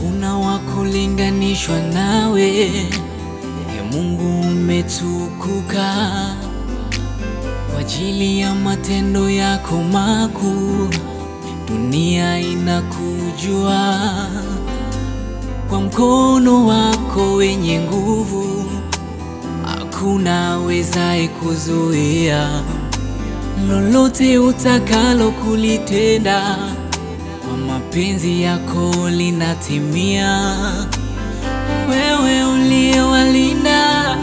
hakuna wa kulinganishwa nawe. E Mungu, umetukuka kwa ajili ya matendo yako makuu, dunia inakujua kwa mkono wako wenye nguvu, hakuna wezaye kuzuia lolote utakalo kulitenda, kwa mapenzi yako linatimia. Wewe uliyewalinda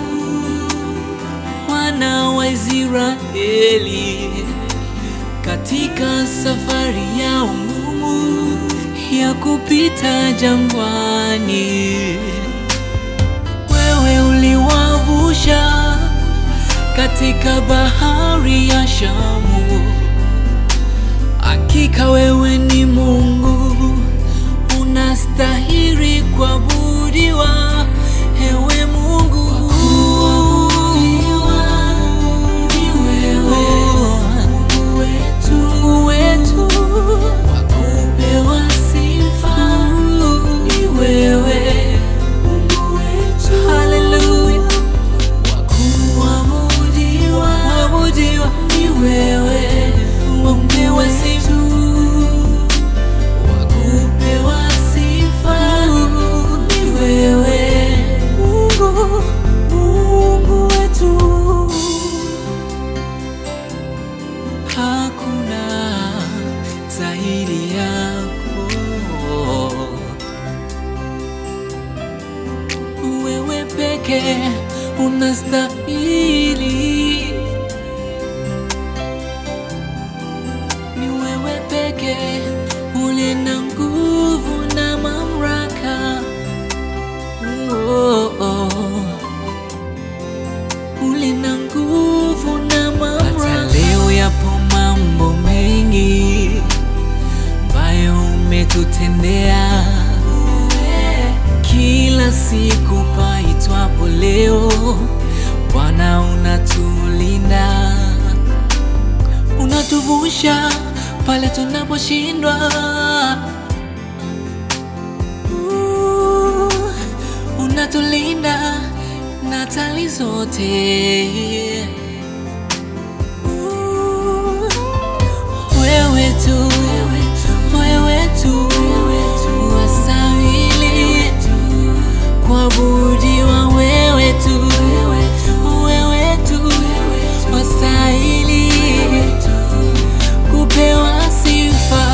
wana wa Israeli katika safari yao ngumu ya kupita jangwani, wewe uliwavusha katika bahari ya Shamu. Hakika wewe ni Mungu, unastahili kuabudiwa, ewe Mungu. Mungu wetu, wa kupewa sifa ni wewe, Mungu wetu. Haleluya. Wakuabudiwa abudiwa ni wewe, wakupewa sifa, wakupewa sifa ni wewe, Mungu, Mungu wetu. Hakuna zaidi yako wewe peke unastahili, ni wewe peke uliye na nguvu na mamlaka. Oh, oh. Uliye na nguvu na mamlaka. Hata leo yapo mambo mengi ambayo umetutendea kila siku paitwapo leo, Bwana unatulinda, unatuvusha pale tunaposhindwa, Uh, unatulinda na hatari zote. Uh, wewe tu, wewe tu, wastahili kuabudiwa, wewe tu, wewe tu, wastahili kupewa sifa.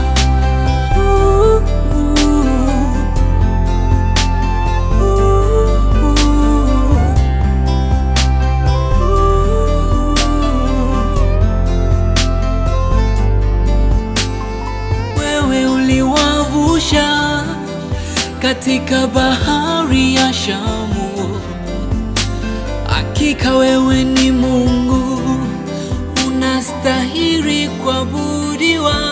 Uh, uh, uh, uh. Wewe uliwavusha katika bahari ya Shamu. Hakika wewe ni Mungu, unastahili kuabudiwa,